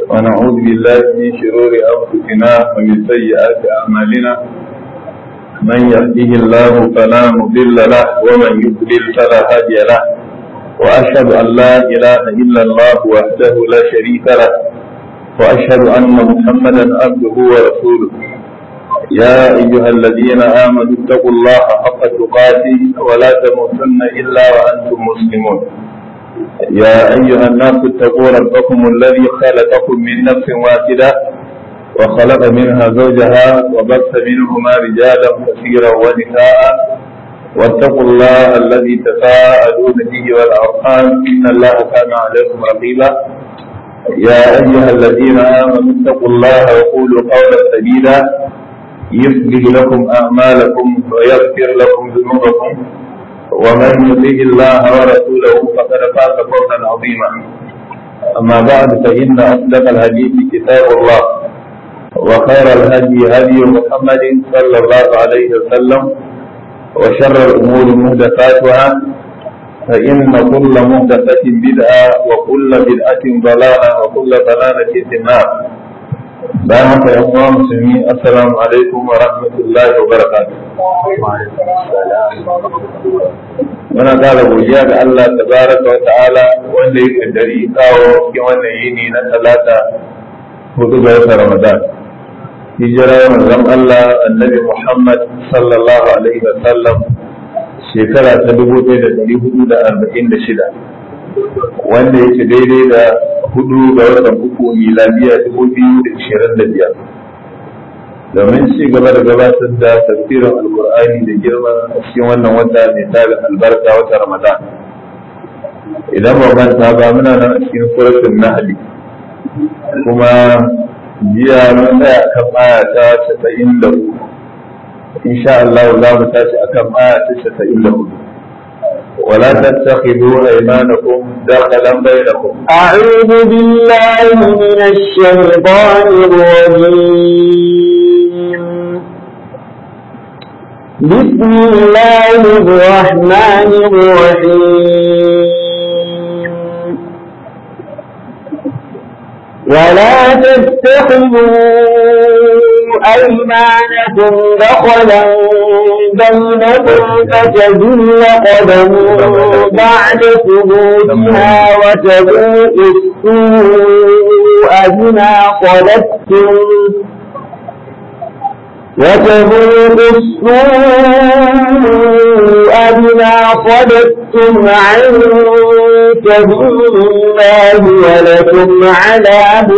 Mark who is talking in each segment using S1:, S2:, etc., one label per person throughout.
S1: ونعوذ بالله من شرور أنفسنا ومن سيئات أعمالنا من يهده الله فلا مضل له ومن يضلل فلا هادي له وأشهد أن لا إله إلا الله وحده لا شريك له وأشهد أن محمدا عبده ورسوله يا أيها الذين آمنوا اتقوا الله حق تقاته ولا تموتن إلا وأنتم مسلمون يا أيها الناس اتقوا ربكم الذي خلقكم من نفس واحدة وخلق منها زوجها وبث منهما رجالا كثيرا ونساء واتقوا الله الذي تساءلون به والأرحام إن الله كان عليكم رقيبا يا أيها الذين آمنوا اتقوا الله وقولوا قولا سديدا يصلح لكم أعمالكم ويغفر لكم ذنوبكم ومن يطيع الله ورسوله فقد فاز فوزا عظيما أما بعد فإن أصدق الحديث كتاب الله وخير الهدي هدي محمد صلى الله عليه وسلم وشر الأمور محدثاتها فإن كل محدثة بدعة وكل بدعة ضلالة وكل ضلالة في النار bayan haka yan uwa musulmi assalamu alaikum wa rahmatullahi wa barakatuh muna kara godiya ga Allah tabaraka wa ta'ala wanda ya kaddari kawo cikin wannan yini na talata hudu ga watan Ramadan hijira manzon Allah annabi Muhammad sallallahu alaihi wa sallam shekara ta dubu ɗaya da ɗari hudu da arba'in da shida wanda yake daidai da hudu ga watan uku miladiya dubu biyu da ishirin da biyar domin ci gaba da gabatar da tafsirin alkur'ani da girma a cikin wannan wata mai tarin albarka wata ramadan idan ba manta ba muna nan a cikin suratul nahli kuma jiya mun tsaya akan aya ta casa'in da uku insha Allah za mu tashi akan aya ta casa'in da hudu ولا تتخذوا أيمانكم دخلا بينكم
S2: أعوذ بالله من الشيطان الرجيم بسم الله الرحمن الرحيم ولا تتخذوا أيمانكم دخلا بينكم فتزل قدم بعد ثبوتها وتذوق السوء بما صددتم وتذوق السوء بما صددتم عن سبيل الله ولكم عذاب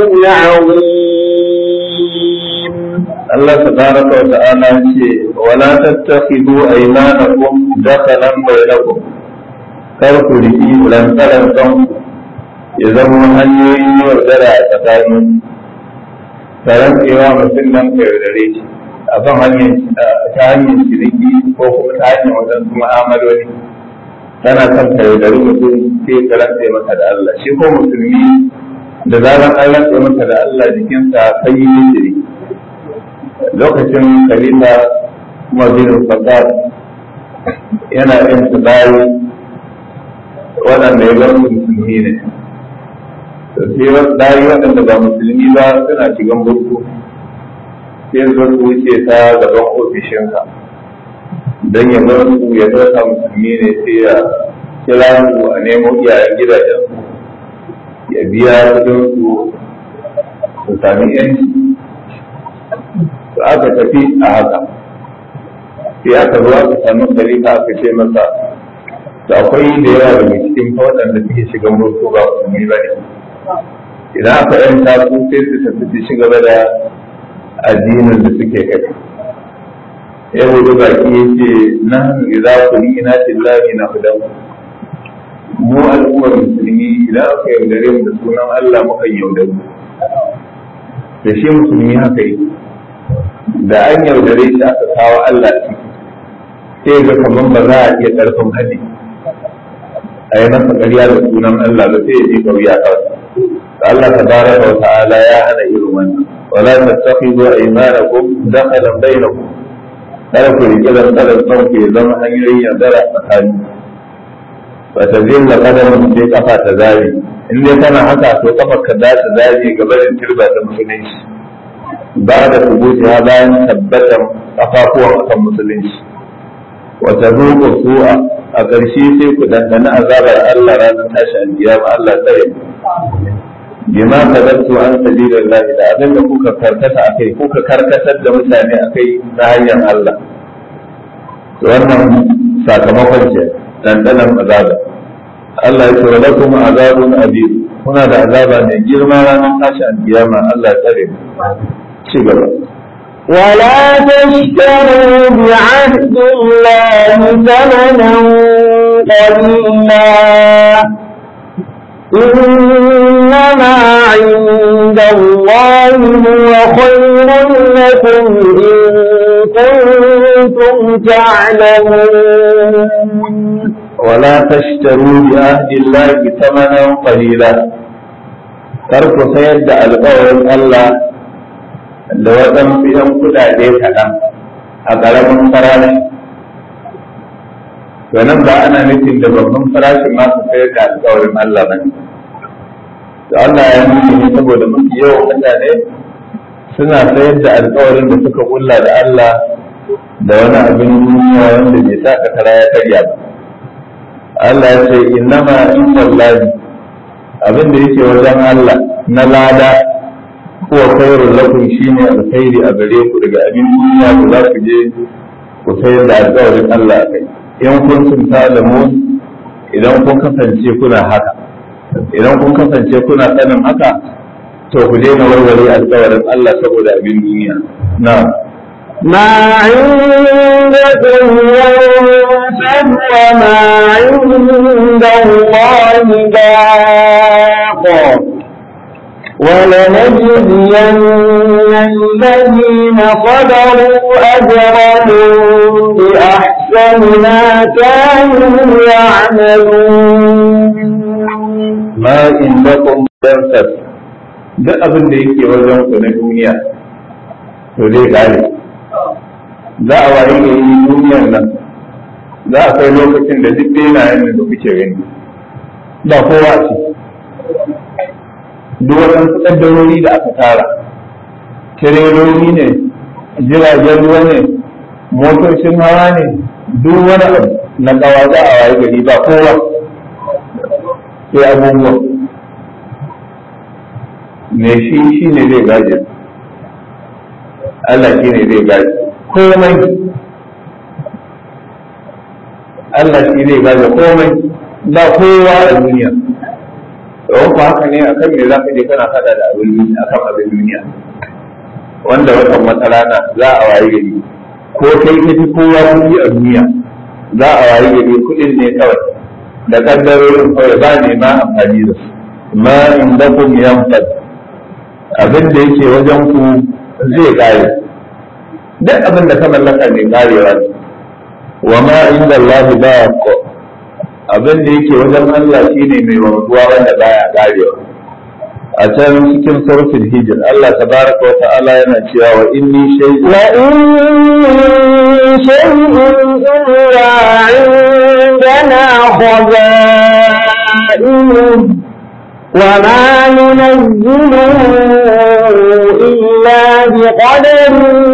S2: عظيم
S1: الله تبارك وتعالى ولا تتخذوا أيمانكم دخلا بينكم karku riki lantaran kanku ya zama hanyoyin yaudara a tsakanin taron tsewa mutum nan ka yaudare shi a kan hanyar ta hanyar ciniki ko kuma ta hanyar waɗansu mu'amaloli tana kan ka yaudari mutum sai ka rantse maka da Allah shi ko musulmi da zaran an rantse maka da Allah jikinsa kan yi shiri lokacin khalifa kuma bin fasad yana yin tsibari waɗanda ya bar musulmi ne to sai wasu dari waɗanda ba musulmi ba suna shigan burku sai zo su wuce ta gaban ofishinka don ya bar su ya ɗauka musulmi ne sai ya kira su a nemo iyayen gidajen ya biya kudin su su sami yanci to aka tafi a haka sai aka zo aka sami khalifa aka ce masa to akwai da yawa daga cikin waɗanda suke shigan burku ba musulmi ba ne idan aka yanta su sai su tafi su ci gaba da addinin da suke kai ya wuce baki ya ce na idza kunina tillahi na hudan mu al'ummar musulmi idan aka yaudare mu da sunan Allah muka yaudare da shi musulmi haka yi da an yaudare shi aka kawo Allah ciki sai ga kamar ba za a iya ƙarfin hadi a yi masa ƙarya da sunan Allah ba sai ya ji ƙauya kawai Allah tabaraka wa ta'ala ya hana irin wannan wala tattakhidhu aymanakum dakhalan bainakum kada ku riƙe da tsarin ku ya zama hanyoyin yaudara tsakani ba ta zilla kadamin sai kafa ta zari in dai kana haka to kafar ka za ta zage gabarin turba ta musulunci ba da subuti ha bayan tabbatar kafafuwan akan musulunci wata zuƙo su'a a ƙarshe sai ku dandana azabar Allah ranar tashi alkiyama Allah tsare bima kadattu an sabilillah da abin da kuka karkata akai kuka karkatar da mutane akai ta hanyar Allah wannan sakamakon ce dandanan azaba Allah ya ce wa lakum azabun abid kuna da azaba mai girma ranar tashi alkiyama Allah tsare ci gaba
S2: ولا تشتروا بعهد الله ثمنا قليلا إنما عند الله هو خير لكم إن كنتم تعلمون
S1: ولا تشتروا بعهد الله ثمنا قليلا ترك سيد القول الله da waɗansu ‘yan kuɗaɗe kaɗan a ƙaramin farashi. To nan ba ana nufin da babban farashin ma su sayar da alƙawarin Allah ba ne. Da Allah ya nufi ne saboda mafi yawan mutane suna sayar da alƙawarin da suka kulla da Allah da wani abin duniya wanda bai sa ka kara ya karya ba. Allah ya ce innama inda Allah abin da yake wajen Allah na lada huwa khairul lakum shine alkhairi a gare ku daga abin duniya da za ku je ku sayar da alƙawarin Allah kai in kun sun talamun idan kun kasance kuna haka idan kun kasance kuna sanin haka to ku daina warware alƙawarin Allah saboda abin duniya na
S2: ما عندكم ينفد وما عند الله باق ولنجزين الذين صبروا أجرهم بأحسن ما كانوا يعملون
S1: ma indakum yanfad duk abin da yake wajen ku na duniya to zai gane za a wayi gari duniyar nan za a kai lokacin da duk benayen da kuke gani ba kowa ce duk waɗansu ƙaddarori da aka tara tireloli ne jiragen ruwa ne motocin hawa ne duk wani abu na ƙawa za a wayi gari ba kowa sai abubuwa me shi shi ne zai gaje Allah shi ne zai gaje komai Allah shi zai gaje komai ba kowa a duniya don ku haka ne akan me za ka je kana fada da abin duniya akan abin duniya wanda watan wata rana za a wayi gari ko kai ka fi kowa kuɗi a duniya za a wayi gari kuɗin ne kawai da kaddarorin kawai ba ne ma amfani da su ma indakum yanfad abin da yake wajen ku zai kare duk abin da ka mallaka ne karewa ne wa ma inda Allah ba ko abin da yake wajen Allah shine mai wanzuwa wanda baya karewa a can cikin suratul hijr Allah tabaraka wa ta'ala yana cewa wa inni shay'un
S2: وإن شيء إلا عندنا خزائنه وما ننزله إلا بقدر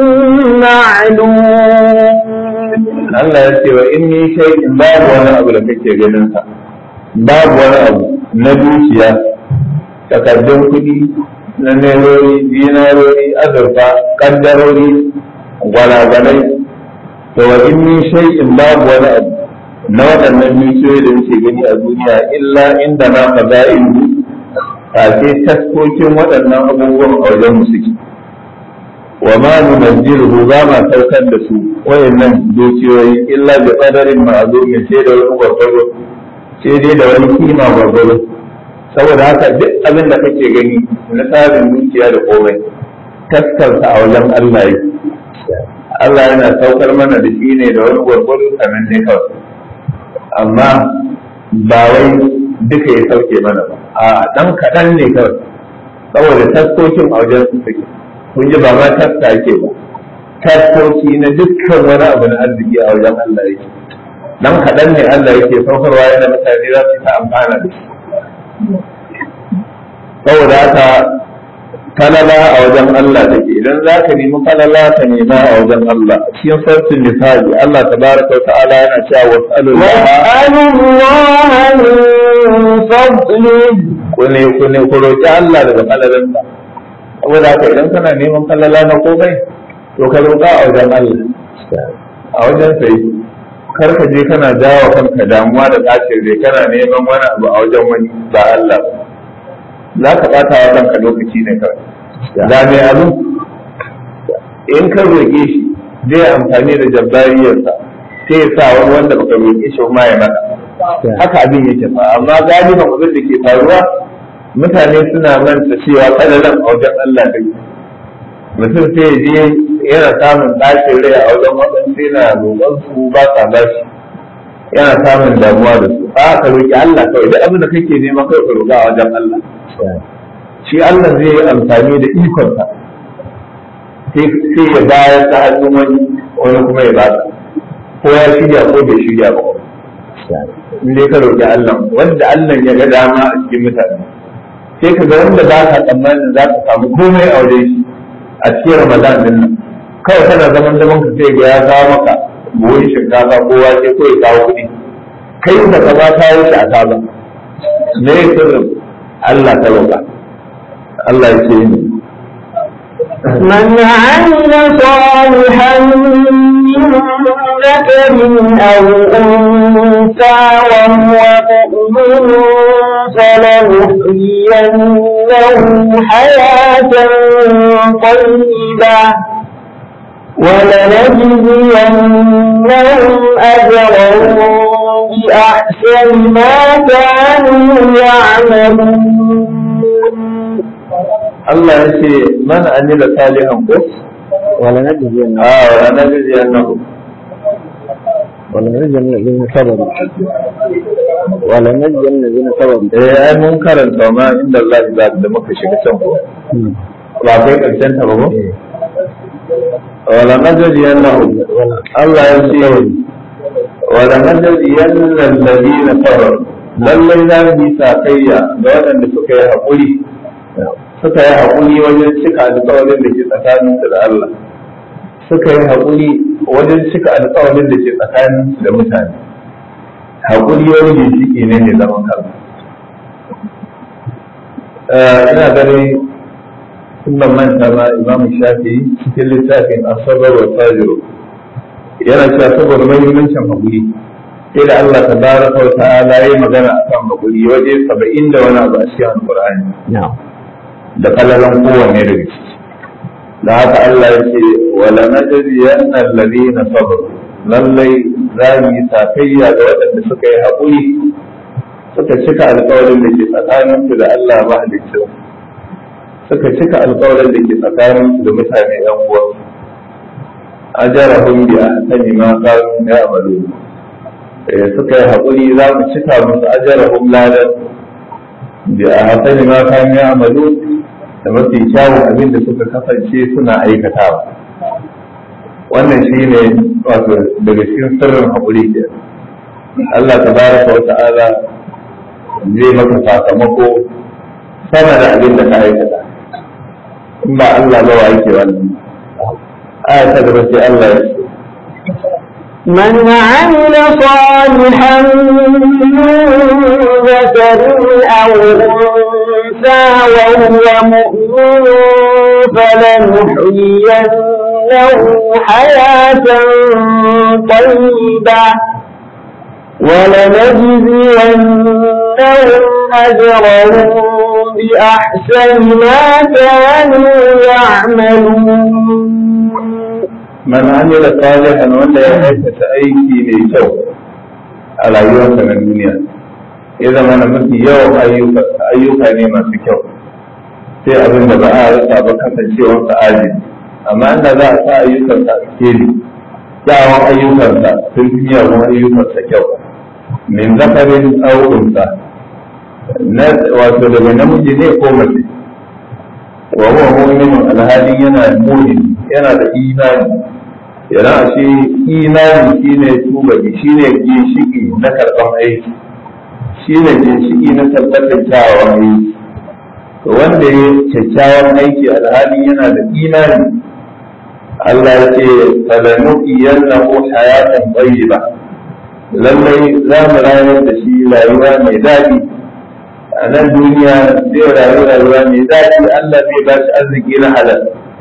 S2: معلوم
S1: Allah ya ce wa inni shay'in babu wani abu da kake ganin sa babu wani abu na dukiya takardun kuɗi na nerori dinarori azurfa kaddarori gwalagwalai to wa inni shay'in babu wani abu na waɗannan dukiyoyi da muke gani a duniya illa inda na faza'in ce taskokin waɗannan abubuwan a wajen mu suke wa ma nunazziluhu ba ma saukar da su wayannan dukiyoyi illa bi qadarin ma'lumin sai da wani gwargwaro sai dai da wani kima gwargwaro saboda haka duk abin da kake gani na tsarin dukiya da komai taskarsa a wajen Allah yake Allah yana saukar mana da shi ne da wani gwargwaro sanan ne kawai amma ba wai duka ya sauke mana ba a dan kaɗan ne kawai saboda taskokin a wajen su suke kun ji ba ma taska ake ba taskoki na dukkan wani abu na arziki a wajen Allah yake dan kaɗan ne Allah yake saukarwa yana mutane za su ta amfana da shi saboda haka falala a wajen Allah take idan za ka nemi falala ka nema a wajen Allah cikin sarkin misali Allah tabaraka wa ta'ala yana cewa was'alullah
S2: واسألوا الله من فضله
S1: ku ne ku ne ku roki Allah daga falalansa saboda haka idan kana neman falala na komai to ka roka a wajen Allah a wajen sai kar ka je kana jawo kanka damuwa da tashin rai kana neman wani abu a wajen wani ba Allah ba za ka bata wa kanka lokaci ne kawai da mai abu in ka roƙe shi zai amfani da jabbariyarsa sai ya sa wani wanda baka roƙe shi ma ya maka haka abin yake fa amma galiban abin da ke faruwa mutane suna manta cewa kadalan a wajen Allah dai mutum sai ya je yana samun ɗakin rai a wajen waɗansu yana roƙon su ba sa ba shi yana samun damuwa da su a ka roƙi Allah kawai duk abin da kake nema kawai ka roƙa a wajen Allah shi Allah zai yi amfani da ikonsa sai ya bayar ta hannun wani wani kuma ya ba ko ya shirya ko bai shirya ba in dai ka roƙi Allah wanda Allah ya ga dama a cikin mutane sai ka ga wanda ba ka tsammanin za ka samu komai a wajen shi a cikin Ramadan din nan kawai kana zaman zaman ka sai ga ya kawo maka buhun shinkafa ko wake ko ya kawo kuɗi kai da ka ba kawo shi a kaza me ya sirrin Allah ta roƙa Allah ya ce ni
S2: من عمل صالحا من ذكر أو أنثى وهو مؤمن فلنحيينه حياة طيبة ولنجزينهم أجرهم بأحسن ما كانوا يعملون
S1: Allah ya ce man amila salihan ko
S3: ولنجزين
S1: a wa nabi annahu
S3: ولنجزين الذين صبروا ولنجزين الذين صبروا
S1: eh ai mun karanta ma inda Allah ya da muka shiga can ko ba kai karshen ta ba ko wala najzi annahu Allah ya ce wala najzi annal ladina sabaru lallai za mu yi sakayya ga waɗanda suka yi haƙuri suka yi haƙuri wajen cika alƙawarin da ke tsakaninsu da Allah suka yi haƙuri wajen cika alƙawarin da ke tsakaninsu da mutane haƙuri wani ginshiki ne mai zaman kansa ina ganin sun ban manta ma imam shafi cikin littafin asabar wa fajiru yana cewa saboda mahimmancin haƙuri sai da Allah ta baraka wa ta'ala ya magana akan haƙuri waje saba'in da wani abu a cikin alƙur'ani
S3: نعم
S1: da kalalan kowanne daga ciki da haka Allah ya ce wala najriyanna alladhina sabaru lallai za mu yi sakayya ga waɗanda suka yi haƙuri suka cika alƙawarin da ke tsakanin su da Allah mahaliccin suka cika alƙawarin da ke tsakanin su da mutane yan uwa ajarahum bi ahsani ma kanu ya'malu eh suka yi haƙuri za mu cika musu ajarahum ladan bi ahsani ma kanu ya'malu da mafi kyawun abin da suka kasance suna aikatawa wannan shi ne wato daga cikin sirrin haƙuri ke Allah ta baraka wa ta'ala zai maka sakamako sama da abin da ka aikata in ba Allah ba wa yake wannan aya ta gaba sai Allah ya ce
S2: من عمل صالحا من ذكر أو أنثى وهو مؤمن فلنحيينه حياة طيبة ولنجزينهم أجرهم بأحسن ما كانوا يعملون
S1: man amila salihan wanda ya aikata aiki mai kyau a rayuwarsa na duniya ya zama na mafi yawan ayyuka ayyuka ne masu kyau sai abin da ba a rasa ba kasancewar sa ajiye amma inda za a sa ayyukansa a keli kyawun ayyukansa sun fi miyagun ayyukansa kyau min zakarin aukunsa na wato daga namiji ne ko mace wa huwa mu'minun alhalin yana mu'min yana da imani yana ashe imani shine tubali shine ginshiki na karɓar aiki shine ginshiki na tabbatar kyawawan aiki to wanda ya kyakkyawan aiki alhali yana da imani Allah ya ce falanuqiyannahu hayatan tayyiba lallai za mu rayar da shi rayuwa mai daɗi a nan duniya zai rayu rayuwa mai daɗi Allah zai ba shi arziki na halal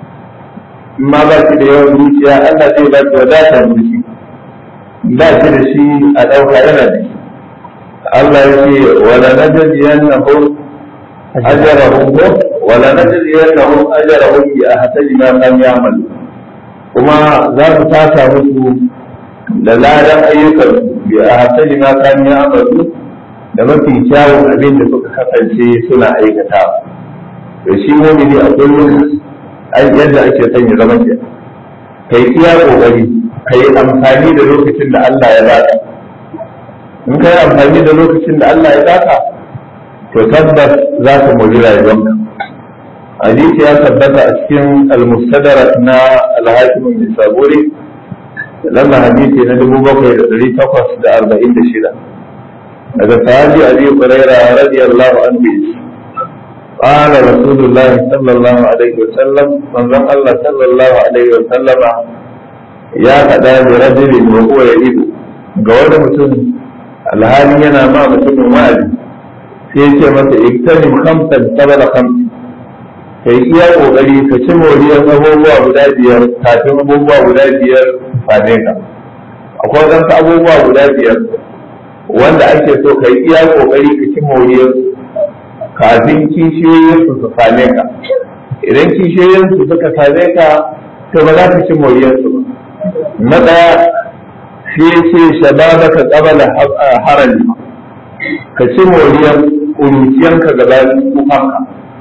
S1: in ma ba shi da yawan zuciya Allah zai ba shi wadatar zuci ba shi da shi a ɗauka yana da shi Allah ya ce wala najziyannahum ajrahum wala najziyannahum ajrahum bi ahsani ma kanu ya'malu kuma za mu tasa musu da ladan ayyukan bi ahsani ma kanu ya'malu da mafi kyawun abin da suka kasance suna aikata to shi mumini a kullum yadda ake son ya zama ke kai iya kokari kai amfani da lokacin da Allah ya baka in kai amfani da lokacin da Allah ya baka to tabbas za ka mori rayuwanka hadisi ya tabbata a cikin al-mustadrak na al-hakim bin saburi lamba hadisi na dubu bakwai da ɗari takwas da arba'in da shida daga sahabi abi hurairah radiyallahu anhu قال رسول الله صلى الله عليه وسلم من ظن الله صلى الله عليه وسلم يا فدا برجل وهو يئد ga wani mutum alhali yana ma mutumin wa'azi sai ce masa iktanim khamsan sabala khamsi kai iya kokari ka ci moriyar abubuwa guda biyar kafin abubuwa guda biyar same ka akwai wadansu abubuwa guda biyar wanda ake so ka yi iya kokari ka ci moriyar kafin kishiyoyin su su same ka idan kishiyoyin su suka same ka to ba za ka ci moriyar su na daya shi ce shababa ka kabala harali ka ci moriyar kuruciyanka gabanin kufanka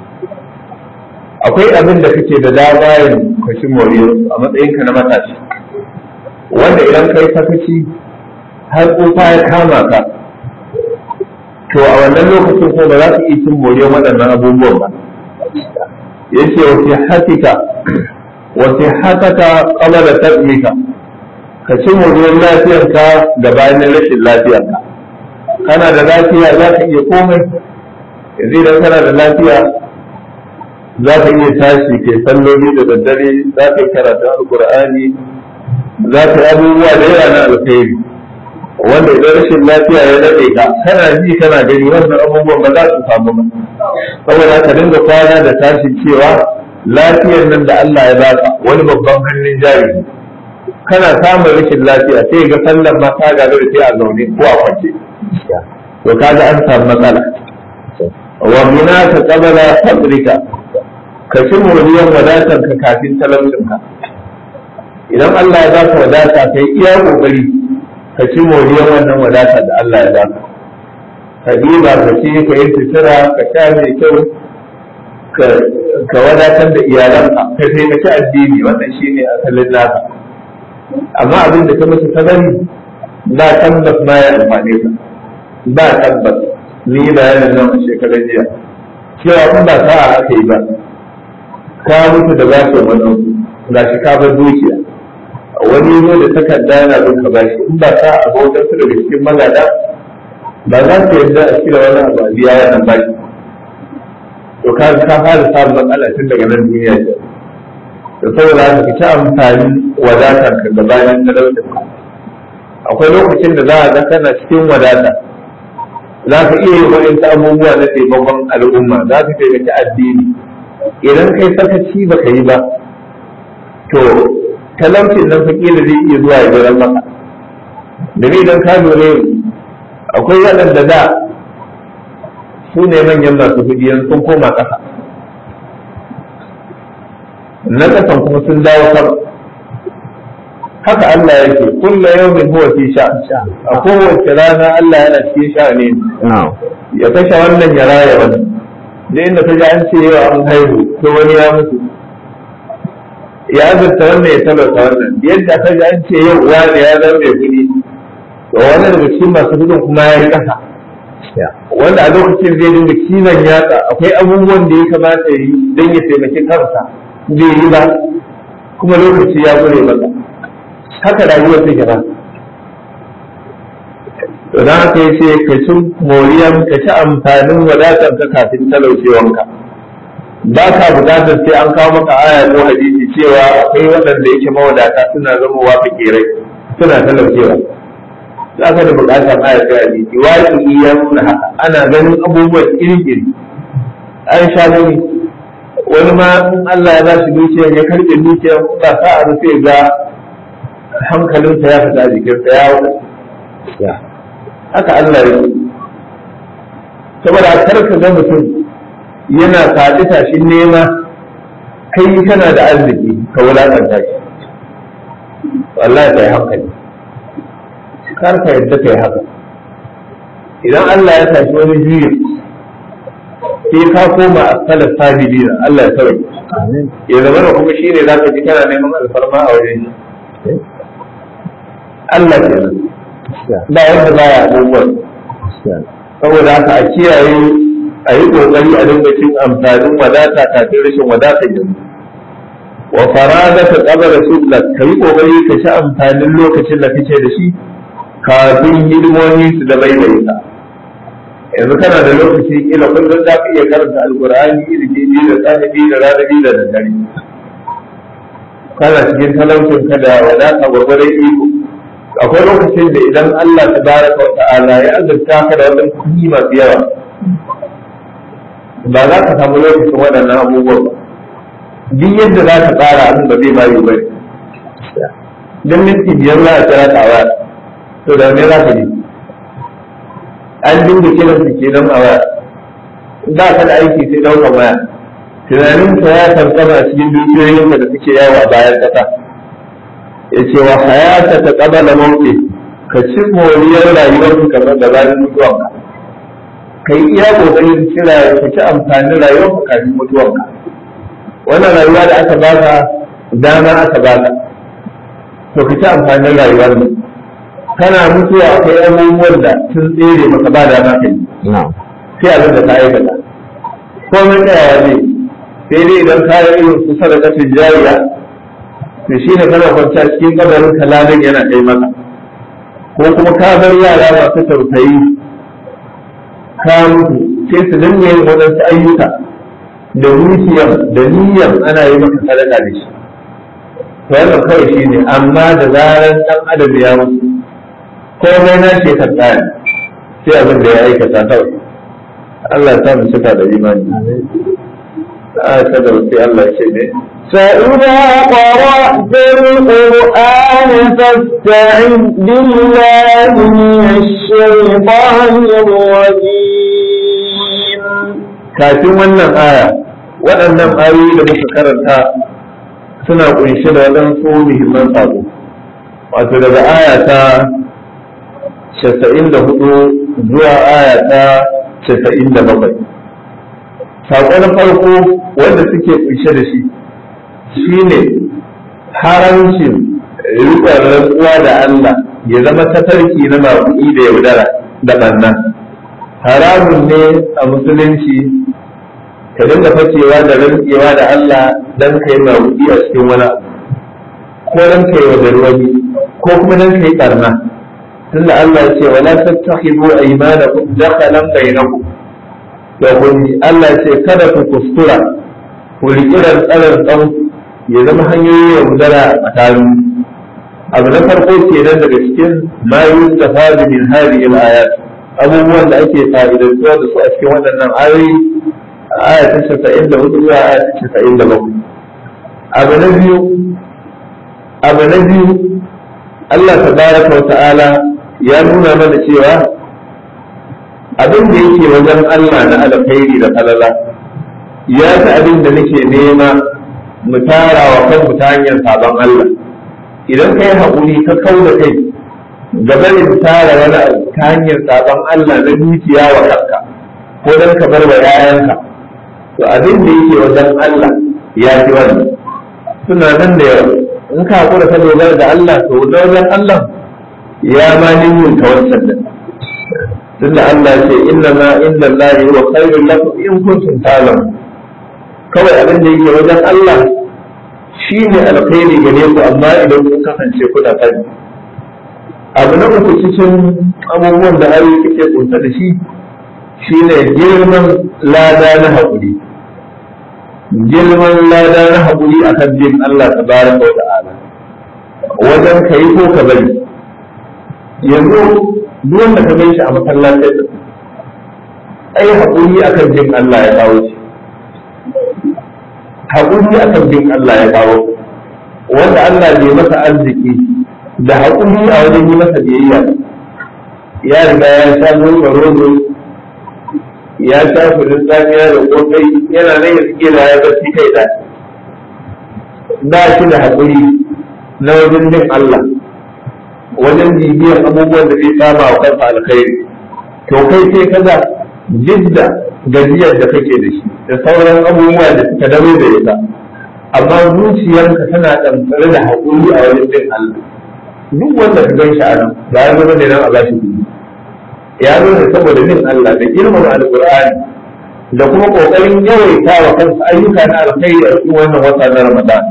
S1: akwai abin da kake da dama yin ka ci moriyar a matsayinka na matashi wanda idan kai sakaci har tsufa ya kama ka to a wannan lokacin ko ba za ka iya cin moriyar waɗannan abubuwan ba yace wa fi hatika wa fi hataka qabla tabmika ka ci moriyar lafiyarka da bayan rashin lafiyarka kana da lafiya za ka iya komai yanzu idan kana da lafiya za ka iya tashi kai salloli da daddare za ka yi karatun alkur'ani za ka yi abubuwa da yawa na alkhairi wanda idan rashin lafiya ya daɗe ka kana ji kana gani wannan abubuwan ba za su samu ba saboda ka dinga kwana da tashi cewa lafiyar nan da Allah ya baka wani babban hannun jari kana samun rashin lafiya sai ga sallan ma ka ga sai a zaune ko a kwance to kaga an samu matsala wa bina ka qabala fadrika ka ci moriyar wadatar ka kafin talaucin ka idan Allah ya baka wadata kai iya kokari ka ci moriyar wannan wadata da Allah ya baka ka diba ka ci ka yi sutura ka sha mai kyau ka wadatar da iyalanka ka taimaki addini wannan shine asalin naka amma abin da ka musu ta bari ba tabbas ma ya amfane ka ba tabbas ni yi bayanin nan a shekarar jiya cewa in ba sa'a aka yi ba ka mutu da bashin wani ga shi ka bar dukiya wani zo da takarda yana bin ka bashi in ba sa'a ba wajen su daga cikin magada ba za su yarda a cire wani abu a biya wannan bashi to ka ka fara samun matsala tun daga nan duniya ce da saboda haka ka ci amfani wadatar ka gabanin talaucin ka akwai lokacin da za a ga kana cikin wadata za ka iya yi wa'insu abubuwa na taimakon al'umma za ka taimaki addini idan kai sakaci ba ka yi ba to talaucin nan fakila zai iya zuwa ya jiran maka domin idan ka lura akwai waɗanda da su ne manyan masu kuɗi sun koma ƙasa na ƙasan kuma sun dawo sama haka Allah yake kulla yawmin huwa fi sha a kowace rana Allah yana cikin sha ne ya kashe wannan ya raya wannan da inda ta ji an ce yau an haihu to wani ya mutu ya azurta wannan ya talauta wannan yadda ta ji an ce yau wani ya zama mai kuɗi to wani daga cikin masu kuɗin kuma ya yi ƙasa wanda a lokacin zai dinga cizon yatsa akwai abubuwan da ya kamata ya yi don ya taimaki kansa bai yi ba kuma lokaci ya gure masa haka rayuwar take ba to dan haka yace ka ci moriyan ka ci amfanin wadatar ka kafin talaucewanka ba ka bukatar sai an kawo maka aya ko hadisi cewa akwai waɗanda yake mawadata suna zamowa fakirai suna talaucewa za ka da bukatar aya ko hadisi waƙi ya nuna haka ana ganin abubuwan iri-iri an sha gani wani ma in Allah ya ba shi dukiya ya karɓe dukiya ba sa a rufe ga hankalinsa ya fita jikinsa ya wuce haka Allah ya yi saboda kar ka ga mutum yana faɗi tashin nema kai kana da arziki ka wulaƙanta shi wallahi kai hankali kar ka yadda kai haka idan Allah ya tashi wani juyi sai ka koma a salar sabili Allah ya sauke ya zama da kuma shine za ka ji kana neman alfarma a wajen shi Allah kenan ba wanda baya abubuwan saboda haka a kiyaye a yi kokari a dinga cin amfanin wadata kafin rashin wadata yanzu wa farada ta kabara subla ka yi kokari ka ci amfanin lokacin da kake da shi kafin hidimomi su da bai bai ka yanzu kana da lokaci kila kullum za ka iya karanta alkur'ani ilimi biyu da sahibi da rana biyu da daddare kana cikin talaucin ka da wadata gwargwadon iko akwai lokacin da idan Allah ta baraka wa ta'ala ya azurta ka da wadannan kuɗi masu yawa ba za ka samu lokacin waɗannan abubuwan ba duk yadda za ka tsara abin ba zai bayu ba don minti biyar za a kira ta waya to da me za ka ji an dinga kiran su ke nan a waya ba ka da aiki sai ɗaukar waya tunanin ka ya kankama a cikin dukiyoyinka da suke yawo a bayan ƙasa ya ce wa hayata ta ƙabala mauke ka ci moriyar rayuwarka kamar da bayan mutuwanka ka yi iya ƙoƙarin cira ka ci amfanin rayuwarka kafin mutuwanka wannan rayuwa da aka baka dama aka baka to ka ci amfanin rayuwar mu kana mutuwa akwai abubuwan da sun tsere maka ba dama ka yi sai abin da ka aikata komai tsayawa zai sai dai idan ka yi irin su sadakatin jariya to shi ne kana kwanciya cikin kabarin kalalin yana kai maka ko kuma ka bar yara masu tausayi ka mutu sai su dinga yin waɗansu ayyuka da dukiyar da niyyar ana yi maka sadaka da shi to wannan kawai shi ne amma da zarar ɗan adam ya mutu komai na shi ka tsaya sai abin da ya aikata kawai Allah ya sa mu cika da imani a ta da sai Allah ya ce ne
S2: فإذا قرأت القرآن فاستعذ بالله من الشيطان الرجيم
S1: kafin wannan aya waɗannan ayoyi da muka karanta suna ƙunshe da waɗansu muhimman sabo wato daga aya ta casa'in da hudu zuwa aya ta casa'in da bakwai saƙo na farko wanda suke ƙunshe da shi shine haramcin riƙon rantsuwa da Allah ya zama tafarki na mabu'i da yaudara da ɓanna haramun ne a musulunci ka dinga fakewa da rantsewa da Allah dan kai mabu'i a cikin wani abu ko dan kai wa wani ko kuma dan kai ɓarna tunda Allah ya ce wala tattakhidu aymanakum dakhalan bainakum to kun Allah ya ce kada ku kuskura ku riƙi rantsarar ɗanku ya zama hanyoyi ya gudana a tsakanin abu na farko kenan daga cikin ma yustafadu min hadhihi al-ayat abubuwan da ake fa'idantuwa da su a cikin waɗannan ayoyi aya ta casa'in da hudu zuwa aya ta casa'in da bakwai abu na biyu abu na biyu Allah tabaraka wa ta'ala ya nuna mana cewa abin da yake wajen Allah na alkhairi da falala ya fi abin da nake nema mu tara wa kanmu ta hanyar sabon Allah idan ka yi haƙuri ka kau da kai gabanin tara wani abu ta hanyar sabon Allah na dukiya wa kanka ko don ka bar wa yayanka to abin da yake wajen Allah ya fi wannan suna nan da yawa in ka haƙura ka dogara da Allah to da wajen Allah ya ma nimin ka wancan da tunda Allah ce inna ma inna Allah wa khairul lakum in kuntum ta'lamun kawai abin da yake wajen Allah shi ne alkhairi gare ku amma idan kun kasance kuna sani abu na uku cikin abubuwan da ayoyi kake kunsa da shi shi ne girman lada na haƙuri girman lada na haƙuri akan bin Allah tabaraka wa ta'ala wajen ka yi ko ka bari yanzu duk wanda ka gan shi a masallacin da ai haƙuri akan bin Allah ya kawo shi haƙuri akan bin Allah ya kawo wanda Allah bai masa arziki da haƙuri a wajen yi masa biyayya ya riga ya sha nuna rodo ya sha kudin tsamiya da kofai yana nan ya suke da ya zafi kai da ba shi da haƙuri na wajen bin Allah wajen bibiyar abubuwan da zai sama wa kansa alkhairi to kai sai kaza jidda gajiyar da kake da shi da sauran abubuwa da suka dawo da ita amma zuciyarka tana ɗanɗare da haƙuri a wajen bin Allah duk wanda ka gan shi a nan ba ya zama ne nan a bashi kuɗi ya zo ne saboda bin Allah da girmama alƙur'ani da kuma ƙoƙarin yawaita wa kansa ayyuka na alkhairi a cikin wannan wata na Ramadan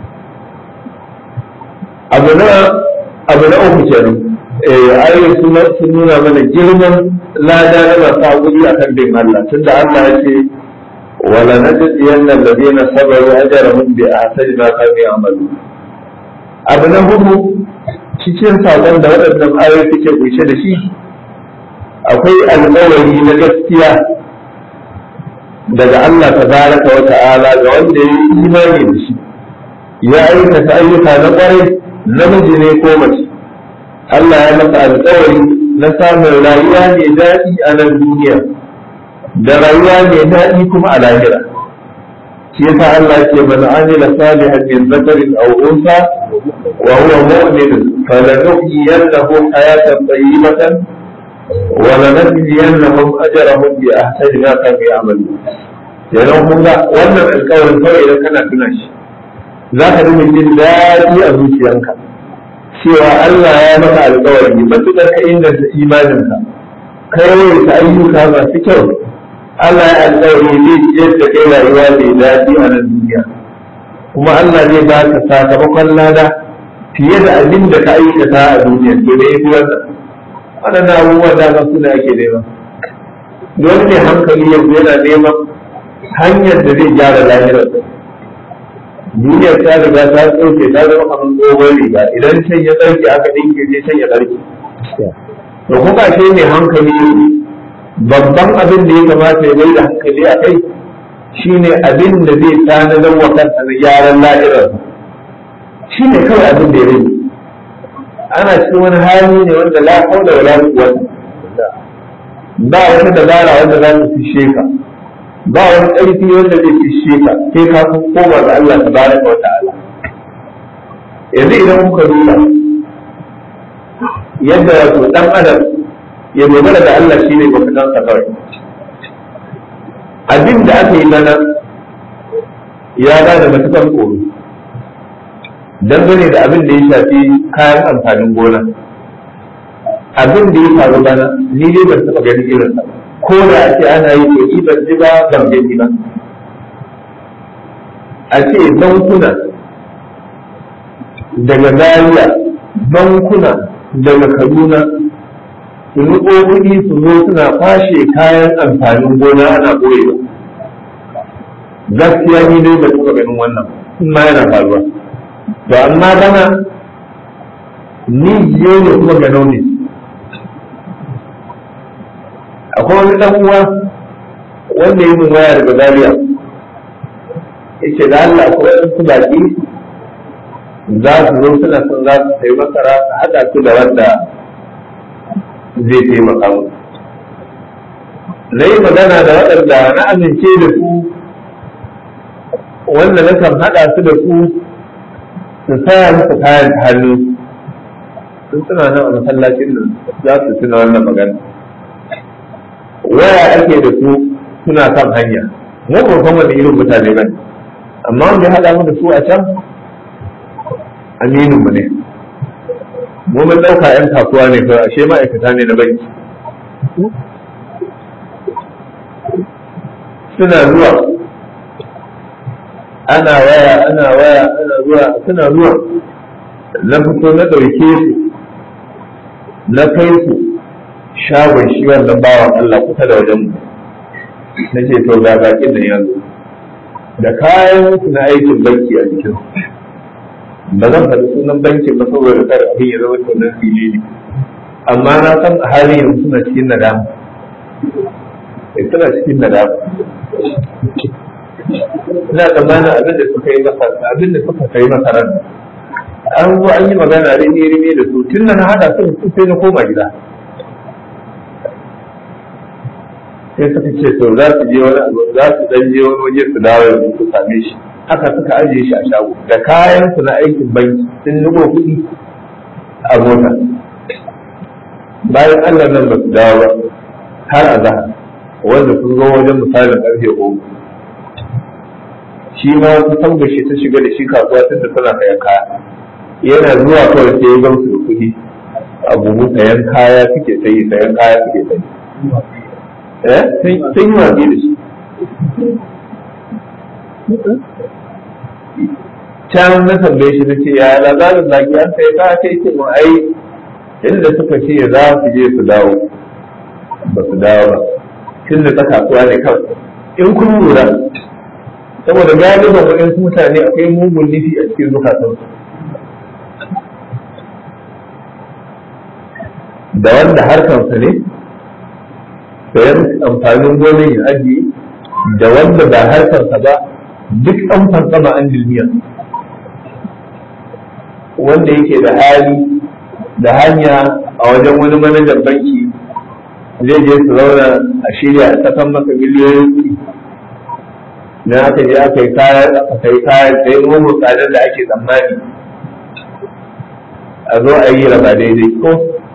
S1: abu na abu na uku kenan eh ayoyi sun sun nuna mana girman lada na masu haƙuri akan bin Allah tunda Allah ya ce wala najziyanna alladhina sabaru ajrahum bi ahsani ma kanu ya'malun abu na hudu cikin saƙon da waɗannan ayoyi suke kunshe da shi akwai alƙawari na gaskiya daga Allah tabaraka wa ta'ala ga wanda ya yi imani da shi ya aikata ayyuka na ƙwarai namiji ne ko mace Allah ya masa alƙawari na samun rayuwa mai daɗi a nan duniya da rayuwa mai daɗi kuma a lahira shi yasa Allah ke man amila salihan min zakarin aw unsa wa huwa mu'min falanuhyiyannahu hayatan tayyibatan wa lanajziyannahum ajrahum bi ahsani ma kanu ya'malun yana kun ga wannan alƙawarin kawai idan kana tuna shi za ka dinga jin daɗi a zuciyanka cewa Allah ya maka alƙawari matuƙar ka inganta imaninka ka yawaita ayyuka masu kyau Allah ya alƙawari zai ciyar da kai rayuwa mai daɗi a nan duniya kuma Allah zai ba ka sakamakon lada fiye da abin da ka aikata a duniya to da yafi wannan waɗannan abubuwan da su da ake nema wani ne hankali yanzu yana neman hanyar da zai gyara lahirar duniyar ta riga ta tsoke ta zama kamar tsohon riga idan can ya tsarki aka dinke sai can ya tsarki to kuka ce mai hankali babban abin da ya kamata ya mai da hankali a kai shine abin da zai tanadar wa kansa na gyaran lahirar shi ne kawai abin da ya rage ana cikin wani hali ne wanda la haula wala quwwata ba wata dabara wanda za ta fishe ka ba wani ƙarfi wanda zai fishe ka sai ka koma ga Allah tabaraka wa ta'ala yanzu idan kuka duba yadda wato dan adam ya dogara da Allah shi ne mafitansa kawai abin da aka yi mana ya ba da matukan tsoro dangane da abin da ya shafi kayan amfanin gona abin da ya faru bana ni dai ban taɓa ganin irin sa ko da a ce ana yi to ban ji ba ban gani ba a ce bankuna daga Zaria bankuna daga Kaduna su riƙo kuɗi su zo suna kwashe kayan amfanin gona ana ɓoyewa gaskiya ni dai ba taɓa ganin wannan in ma yana faruwa to amma bana ni jiyo ne kuma ganau ne akwai wani ɗan uwa wanda yi min waya daga Zaria yace da Allah akwai waɗansu baƙi za su zo suna son za su sayi masara su haɗa su da wanda zai taimaka mu na yi magana da waɗanda na amince da su wanda na kan haɗa su da su su saya musu kayan hannu sun suna nan a masallacin nan za su tuna wannan magana waya ake da su suna kan hanya mu ba san wani irin mutane ba ne amma wanda ya haɗa mu da su a can aminin mu ne mu mun ɗauka 'yan kasuwa ne kawai ashe ma'aikata ne na banki suna zuwa ana waya ana waya ana zuwa suna zuwa na fito na ɗauke su na kai su shagon shi wannan bawan Allah kusa da wajen mu na ce to ga bakin nan yanzu da kayan su na aikin banki a jikin ba zan faɗi sunan bankin ba saboda kada abin ya zama tunan fili ne amma na san a halin yanzu suna cikin nadama eh suna cikin nadama ina tsammanin abin da suka yi masa abin da suka kai masa ran an zo an yi magana rini rini da su tun da na hada su su sai na koma gida sai suka ce to za su je wani abu za su dan je wani waje su dawo yanzu su same shi haka suka ajiye shi a shago da kayan su na aikin banki sun nugo kuɗi a mota bayan Allah nan ba su dawo ba har a zahar wanda sun zo wajen misalin ƙarfe goma shi ma wasu sabga shi ta shiga da shi kasuwa tun da tana kayan kaya yana zuwa kawai sai ya gamsu da kuɗi a buhu sayan kaya suke sayi sayan kaya suke sayi eh sun yi watsi da shi can na tambaye shi na ce ya labarin zaki an sai ka kai ce mu ai inda suka ce za su je su dawo ba su dawo ba tun da ta kasuwa ne kawai in kun lura saboda galiban waɗansu mutane akwai mugun nufi a cikin zukatansu da wanda harkansa ne sayan amfanin gonar ya ajiye da wanda ba harkarsa ba duk an fansama an dilmiya wanda yake da hali da hanya a wajen wani manajan banki zai je su zauna a shirya a sakan masa miliyoyin kuɗi na aka je aka yi kayan aka yi kayan da yin mugun tsadar da ake tsammani a zo a yi raba daidai ko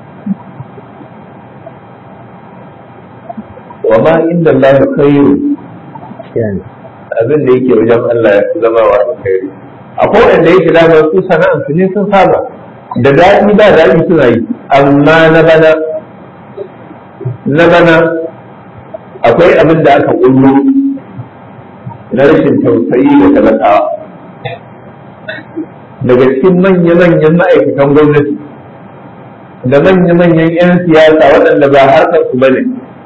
S1: wa ma inda Allah khairu abin da yake wajen Allah ya fi zama wa alkhairi akwai wanda yake damar su sana'ar su ne sun saba da daɗi ba daɗi suna yi amma na bana na bana akwai abin da aka ƙullo na rashin tausayi da talakawa daga cikin manya-manyan ma'aikatan gwamnati da manya-manyan 'yan siyasa waɗanda ba harkar su bane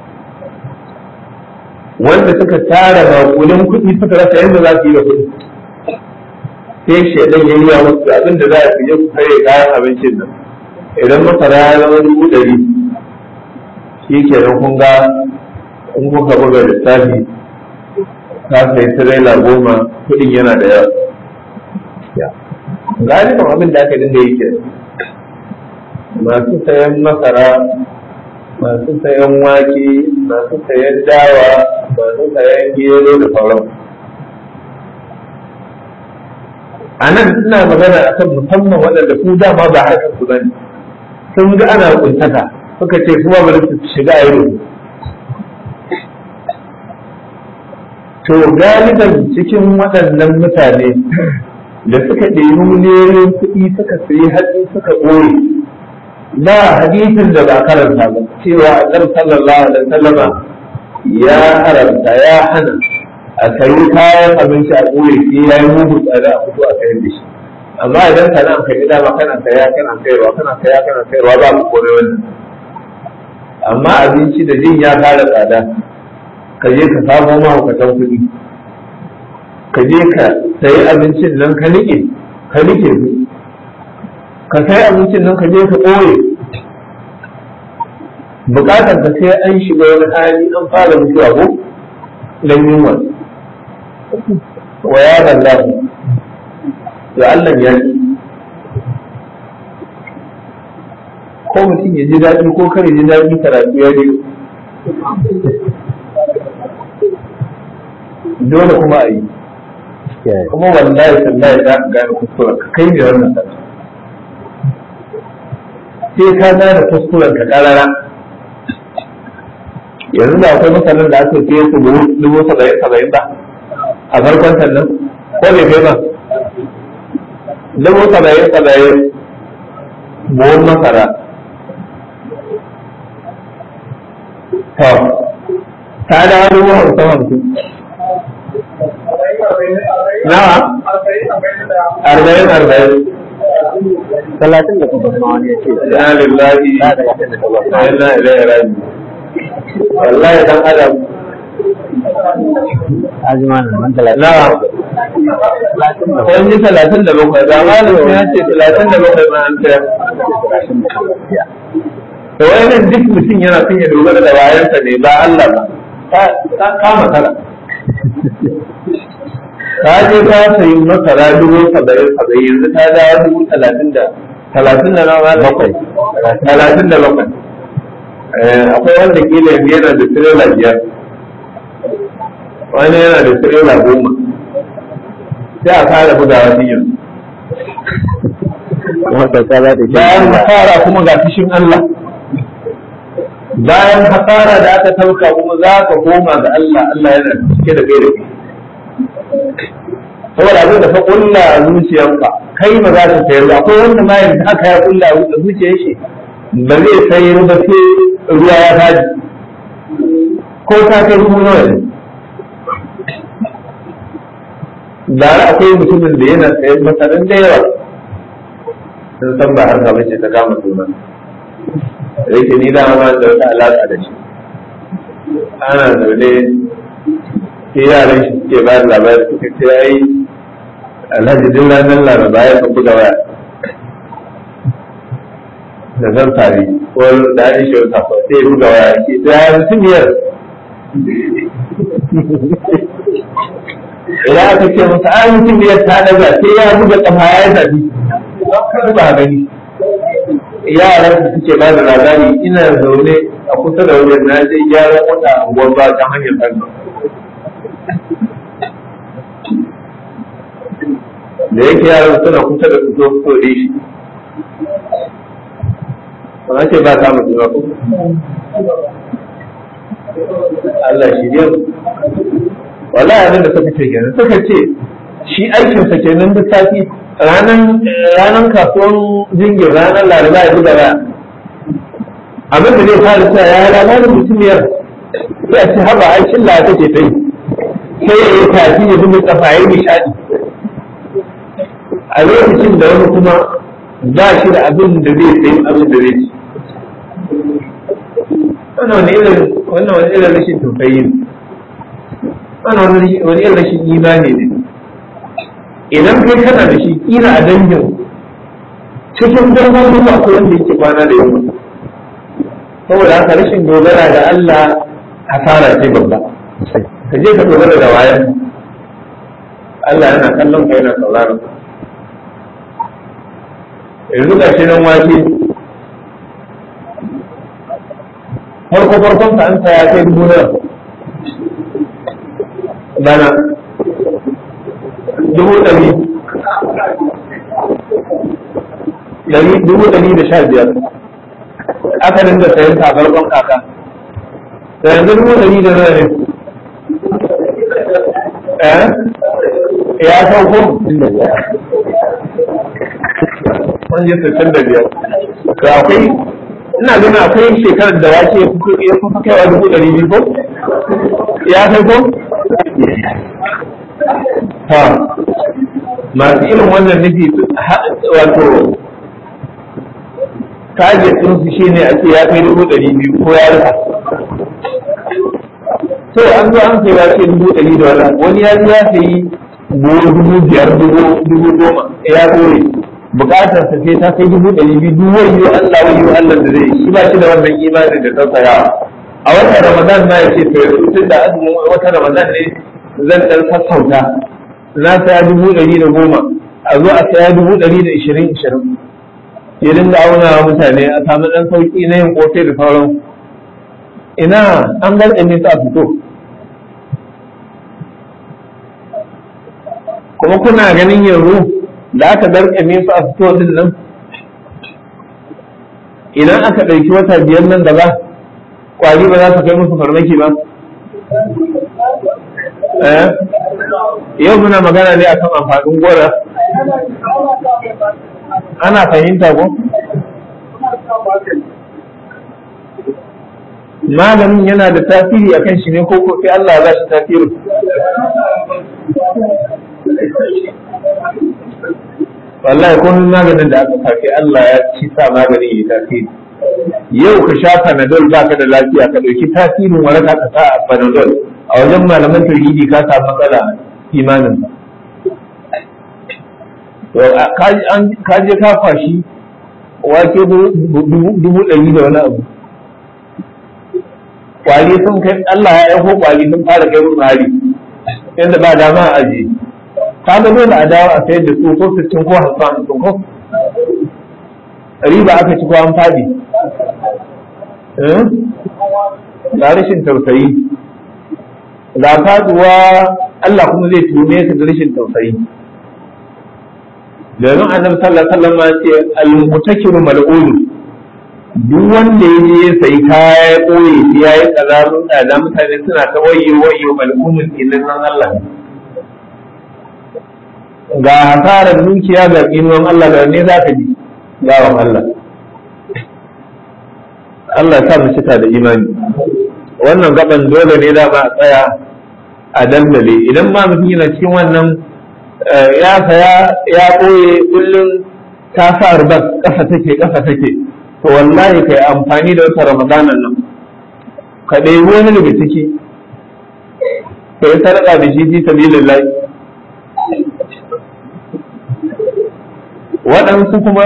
S1: wanda suka tara makulin kuɗi suka rasa yadda za su yi da kuɗi sai shaidan ya yi wa musu abin da za a fiye su kare kayan abincin nan idan masara ya zama dubu ɗari shi ke nan kun ga in kuka buga lissafi ka sai tirela goma kuɗin yana da yawa galibin abin da aka dinga yi ke masu sayan masara masu sayan wake masu sayan dawa masu sayan gero da sauran a nan suna magana a kan musamman waɗanda su dama ba harkar su bane sun ga ana kuntaka suka ce kuma bari su shiga a yi to galiban cikin waɗannan mutane da suka ɗebi miliyoyin kuɗi suka sayi hatsi suka ɓoye ba hadisin da ba karanta ba cewa annabi sallallahu alaihi wasallama ya haramta ya hana a sayi kayan abinci a ɓoye shi ya yi mugu tsada a fito a sayar da shi amma idan kana ka gida ba kana saya kana sayarwa kana saya kana sayarwa ba ku kome wannan amma abinci da jin ya fara tsada ka je ka samo mahaukatan kuɗi ka je ka sayi abincin nan ka niƙe ka niƙe su ka sai abincin nan ka je ka ɓoye bukatar ka sai an shiga wani hali an fara mutuwa ko dan yunwa wa ya Allah to Allah ya ji ko mutum ya ji daɗi ko kare ji daɗi karatu ya ji dole kuma a yi kuma wallahi tallahi za ka gane kuskuren ka kai ne wannan sallah sai ka gane kuskuren ka karara yanzu da akwai mutanen da aka fiye su dubu saba'in saba'in ba a farkon sannan ko bai kai ba dubu saba'in saba'in buhun masara to ta da dubu hamsin hamsin nawa arba'in arba'in
S3: talatin da kuma ma wani ya ce
S1: ya lillahi
S3: da talatin da kuma
S1: wa inna ilaihi raji wallahi dan adam
S3: Azuma na man talatin.
S1: na wani talatin da bakwai da malam ya ce talatin da bakwai ma an tsaya to wayannan duk mutum yana son ya dogara da wayansa ne ba Allah ba ta kama kala ta je ta sayi masara dubu saba'in saba'in yanzu ta dawo dubu talatin da talatin da nawa bakwai talatin da bakwai akwai wanda kila yanzu yana da tirela biyar wani yana da tirela goma sai a fara bugawa din yanzu
S3: Kuma kyauta za ta
S1: bayan hasara kuma ga fishin Allah bayan hasara da aka tauka kuma za ka koma ga Allah Allah yana cike da gaira saboda abin da ka kulla a zuciyarka kai ba za ka sayar ba akwai wanda ma yanzu aka ya kulla a zuciyar shi ba zai sayar ba sai ruwa ya taji ko ta kai ruwa nawa ne da akwai mutumin da yana sayar masarin da yawa sun san ba harka bace ta kama suna da yake ni da ma da wata alaƙa da shi ana zaune sai yaran shi suke ba da labari suka ce ai alhaji duk ranar laraba ya kan buga waya da zan tare ko da an shi wata ko sai ya buga waya ke ta ya mutum yar idan aka ce masa ai mutum yar ta daga sai ya buga kafa ya tafi ba gani yaran da suke ba da labari ina zaune a kusa da wajen na je gyaran wata anguwar ba ta hanyar kano da yake yaran suna kusa da su zo so da shi ba ce ba ta mutu ba ko Allah shi ne wallahi abin da suka ce kenan suka ce shi aikinsa kenan duk sati ranar kasuwan jingin ranar laraba ya buga ba abin da zai fara cewa ya labarin mutumiyar sai a ce haba aikin la take ta yi sai ya yi tafi ya zuba kafa ya yi nishadi a lokacin da wani kuma ba shi da abin da zai sayi abin da zai ci wannan wani irin wannan wani irin rashin tausayi ne wannan wani irin rashin imani ne idan kai kana da shi kila a dangin cikin dangin kuma akwai wanda yake kwana da yamma saboda haka rashin dogara da Allah hasara ce babba ka je ka dogara da wayan Allah yana kallon ka yana sauraron ka yanzu ga shi nan wake farko farkon ka an ya kai dubu nawa bana dubu ɗari ɗari dubu ɗari da sha biyar aka dinga sayan ta farkon kaka da yanzu dubu ɗari da nawa ne eh ya sauko wani ya sassan da biyar to akwai ina ganin akwai shekarar da wake ya kuka kaiwa dubu ɗari biyu ko ya sauko ha masu irin wannan nufi wato target din su shine a ce ya kai dubu ɗari biyu ko ya rufa to an zo an kai wace dubu ɗari da wani wani ya zo ya sayi buhu dubu biyar dubu goma ya kore bukatar sa sai ta kai dubu ɗari biyu duk wani Allah wani Allah da zai shi ba shi da wannan imanin da tausayawa a watan Ramadan ma ya ce to yanzu tun da azumin watan Ramadan ne zan ɗan sassauta na saya dubu ɗari da goma a zo a saya dubu ɗari da ishirin ishirin ya dinga auna wa mutane a samu ɗan sauƙi na yin ƙofe da sauran ina an garɗe su a fito kuma kuna ganin yanzu da aka garƙame su a fito din nan idan aka ɗauki wata biyar nan da ba ƙwari ba za su kai musu farmaki ba yau muna magana ne akan amfanin gora ana fahimta ko malamin yana da tasiri akan shi ne ko ko sai Allah ya shi tasiri wallahi ko maganin da aka kafe Allah ya ci sa magani ya tasiri yau ka sha panadol baka da lafiya ka dauki tasirin waraka ka sa a panadol a wajen malaman tauhidi ka samu matsala imanin ka je ka kwashi wake dubu ɗari da wani abu kwari sun kai Allah ya aiko kwari sun fara kai musu hari yadda ba dama a ajiye ka ga dole a dawo a sayar da su ko sittin ko hamsin hamsin ko riba aka ci ko an fadi ga rashin tausayi ga faduwa Allah kuma zai tume ka da rashin tausayi domin annabi sallallahu alaihi wasallam ya ce al-mutakiru mal'ulu duk wanda ya je sai kaya ya koye ya yi kazarun tsada mutane suna ta wayo wayo mal'umin ilin nan Allah ga hasarar dukiya ga inuwan Allah da ne za ka ji gawan Allah Allah ya sa mu cika da imani wannan gaban dole ne da ba a tsaya a dandale idan ma mutum yana cikin wannan ya saya ya ɓoye kullum ta sa rubas ƙasa take ƙasa take to wallahi kai amfani da wata ramadanan nan ka ɗebi wani daga ciki ka yi sadaka da shi fi sabilillahi waɗansu kuma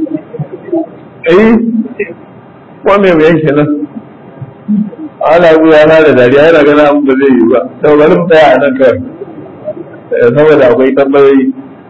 S1: eh ko mai mai shi nan ana ya na da dariya yana gana abin da zai yi ba sau bari mu tsaya a nan kawai saboda akwai tambayoyi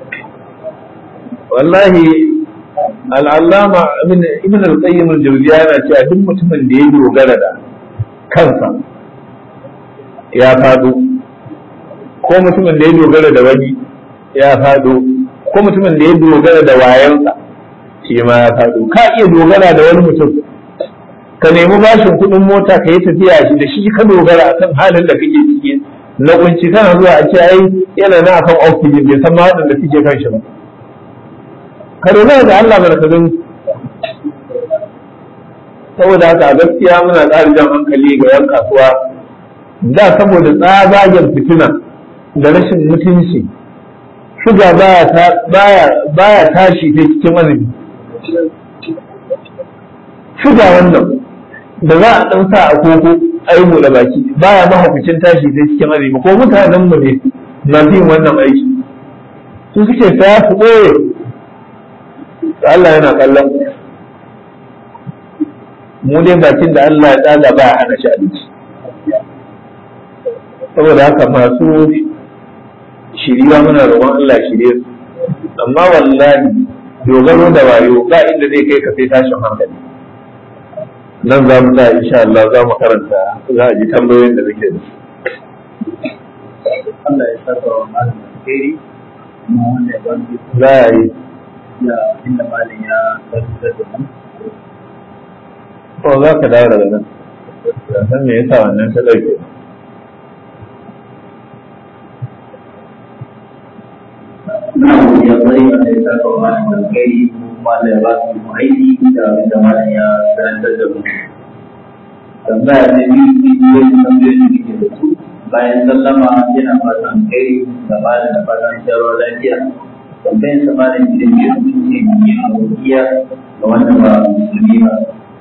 S1: wallahi al'allama ibn al-qayyim al-jawziya yana cewa duk mutumin da ya dogara da kansa ya fado ko mutumin da ya dogara da wani ya fado ko mutumin da ya dogara da wayansa shi ma ya fado ka iya dogara da wani mutum ka nemi bashin kuɗin mota ka yi tafiya shi da shi ka dogara akan halin da kake ciki na kunci kana zuwa a ce ai yana na akan oxygen bai san ma waɗanda suke kan shi ba ka dogara da Allah bana ka gani saboda haka a gaskiya muna ƙara jan hankali ga yan kasuwa da saboda tsabagen fitina da rashin mutunci shuga baya tashi ta cikin azumi shuga wannan da za a ɗan sa a koko a yi buɗe baki baya mahaukacin tashi ta cikin azumi ko mutanen mu ne na yin wannan aiki su suke saya su ɓoye Allah yana kallon mu dai bakin da Allah ya tsaga ba a hana shi abinci saboda haka masu shiriwa muna roƙon Allah shirye su amma wallahi dogaro da wayo ba inda zai kai ka sai tashin hankali nan za mu sa insha Allah za mu karanta za a ji tambayoyin da muke da su
S3: Allah ya saka wa malam alheri kuma wanda ya bani
S1: za a yi
S3: da inda malam ya karanta da mu
S1: ko za ka dawo daga nan san me yasa wannan ta ɗauke
S3: na ya bari a ya saka wa malam alheri kuma da ya ba su aiki da inda malam ya karanta da mu tambaya ta biyu bidiyoyin tambayoyin da ke da su bayan sallama yana fatan kai da malam da fatan shawarar lafiya tambayin sa malam idan ya hukunce yin abokiya ga wanda ba musulmi ba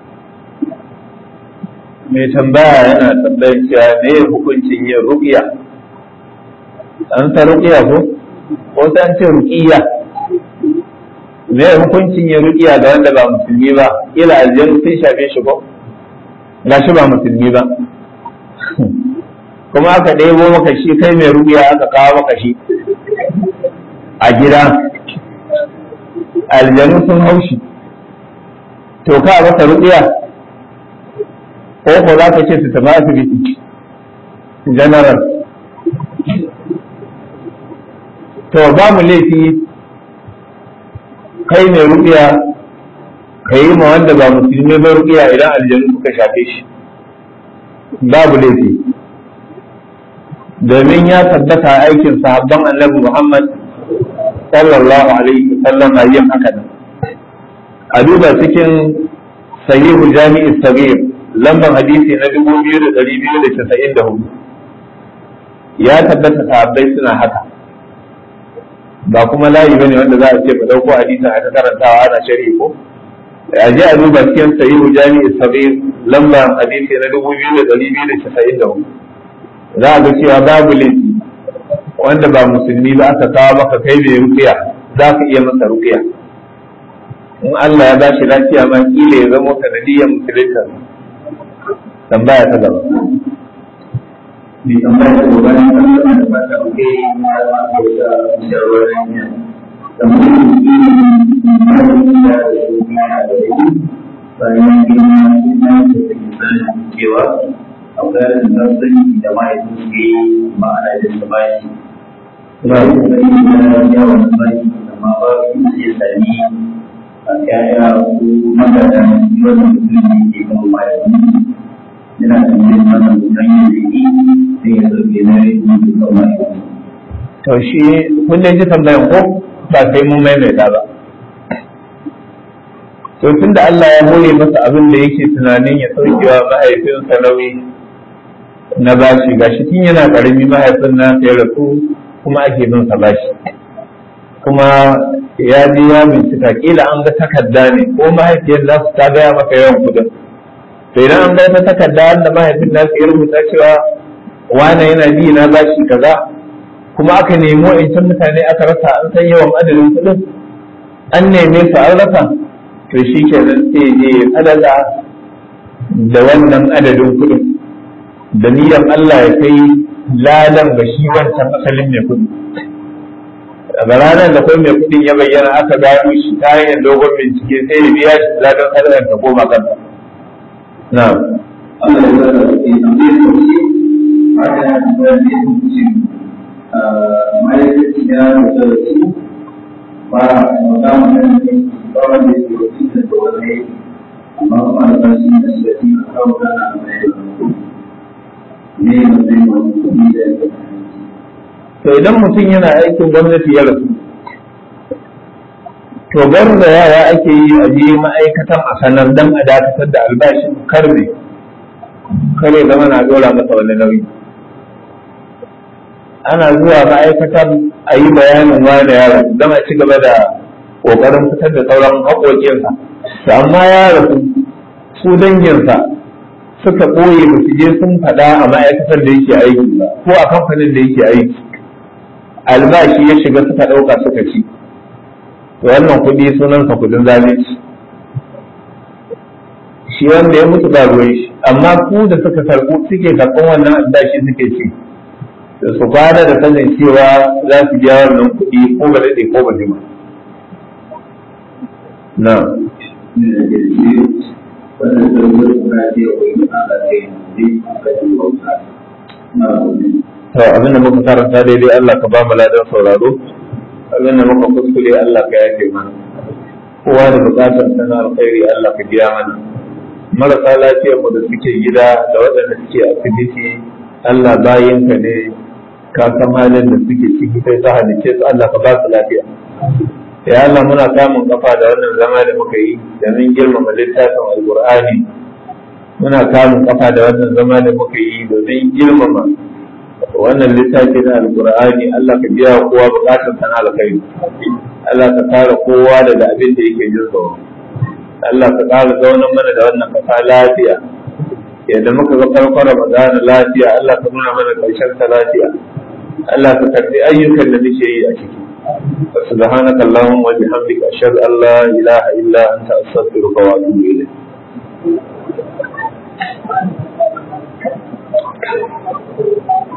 S1: mai tambaya yana tambayar cewa me ya hukuncin yin ruqiya an sa ruqiya ko ko sai an ce ruqiya me ya hukuncin yin ruqiya ga wanda ba musulmi ba ila aljanu sun shafe shi ko gashi ba musulmi ba kuma aka ɗebo maka shi kai mai ruqiya aka kawo maka shi a gida aljanu sun haushi to ka masa ruqiya ko ko za ka ce su tafi asibiti general to ba mu laifi kai mai rubiya ka yi ma wanda ba musulmi ba rubiya idan aljanu suka shafe shi babu laifi domin ya tabbata aikin sahabban annabi Muhammad sallallahu alaihi wasallam a yin haka nan a duba cikin sahihu jami'i sagir lambar hadisi na dubu biyu da ɗari biyu da casa'in da hudu ya tabbata sahabbai suna haka ba kuma layi bane wanda za a ce mu ɗauko hadisin a ta karantawa ana shari'i ko a je a duba cikin sahihu jami'i sabir lambar hadisi na dubu biyu da ɗari biyu da casa'in da hudu za a ga cewa babu laifi wanda ba musulmi ba aka kawo maka kai mai rukiya za ka iya masa rukiya in Allah ya bashi lafiya ma kila ya zama sanadiyyar musulunta tambaya ta gaba
S3: mai tambaya da gobe na kan da ba ta oke ma ma ko da shawarar ne kamar yi ma da ya da su ma da yi bayan girma ina da take sanin cewa akwai rashin tsantsani da mahaifin su yi ma'ana da su bashi na yi yawan bashi amma ba su iya sami a ƴaƴa ko magana wanda mutum ne ke kan mahaifin yana da yin mana hanyar da yi sai ya sauke na yi kan mahaifin
S1: to shi kun ji tambayan ko ba sai mun maimaita ba to tun da Allah ya hore masa abin da yake tunanin ya saukewa mahaifinsa nauyi na bashi gashi tun yana karami mahaifin na ya rasu kuma ake bin sa bashi kuma ya je ya bincika kila an ga takarda ne ko mahaifiyar za su ta gaya maka yawan kudin to idan an ga wata takarda da mahaifin nasu ya rubuta cewa wane yana bi na bashi kaza kuma aka nemi wa'incan mutane aka rasa an san yawan adadin kudin an neme su an rasa to shi ke nan sai je ya sadaka da wannan adadin kudin da niyyar Allah ya kai ladan ga shi wancan asalin mai kudi daga ranar da kai mai kudin ya bayyana aka gano shi ta hanyar dogon bincike sai ya biya shi ladan sadakar ta koma kansa na'am
S3: Allah ya zara da ke tambayar da shi haka ya tambayar da ya mutu ma'aikaci ya rubuta da su ba a mata magana ne ba wanda ya rubuta da da wani aiki amma kuma da bashi da shi da shi a kawo gana a mai da ne matsayin wani kuɗi da ya
S1: to idan mutum yana aikin gwamnati ya rasu to da yara ake yi a je ma'aikatan a sanar dan a dakatar da albashin karbe kare zama na dora masa wani nauyi ana zuwa ma'aikatan a yi bayanin wani yaro don a ci gaba da ƙoƙarin fitar da sauran haƙoƙinsa to amma ya rasu su danginsa suka ɓoye ba su je sun faɗa a ma'aikatar da yake aiki ba ko a kamfanin da yake aiki albashi ya shiga suka ɗauka suka ci to wannan kuɗi sunansa kuɗin zalunci shi wanda ya mutu ba ruwan shi amma ku da suka karɓo suke karɓan wannan albashi suke ci da su kwana da sanin cewa za su biya wannan kuɗi ko ba daɗe ko ba jima na
S3: ne da ke shi wannan sarwar kuna ce wa yi ala ce ne a kan bauta na wani
S1: to abinda muka karanta daidai Allah ka ba mu ladan sauraro abinda muka kuskure Allah ka yafe mana kowa da bukatar sana alkhairi Allah ka biya mana marasa lafiyar mu da suke gida da waɗanda suke asibiti Allah bayinka ne ka san halin da suke ciki sai ka halice su Allah ka ba su lafiya ya Allah muna samun kafa da wannan zama da muka yi domin girmama littafin alqur'ani muna samun kafa da wannan zama da muka yi domin girmama wannan littafi na alqur'ani Allah ka biya wa kowa bukatun sana alkhairi Allah ka kare kowa daga abin da yake jin tsoro Allah ka kare zaunan mana da wannan kasa lafiya yadda muka ga farkon Ramadan lafiya Allah ka nuna mana karshen ta lafiya Allah ka karbi ayyukan da muke yi a ciki سبحانك اللهم وبحمدك أشهد أن لا إله إلا أنت أستغفرك وأتوب إليك Thank you.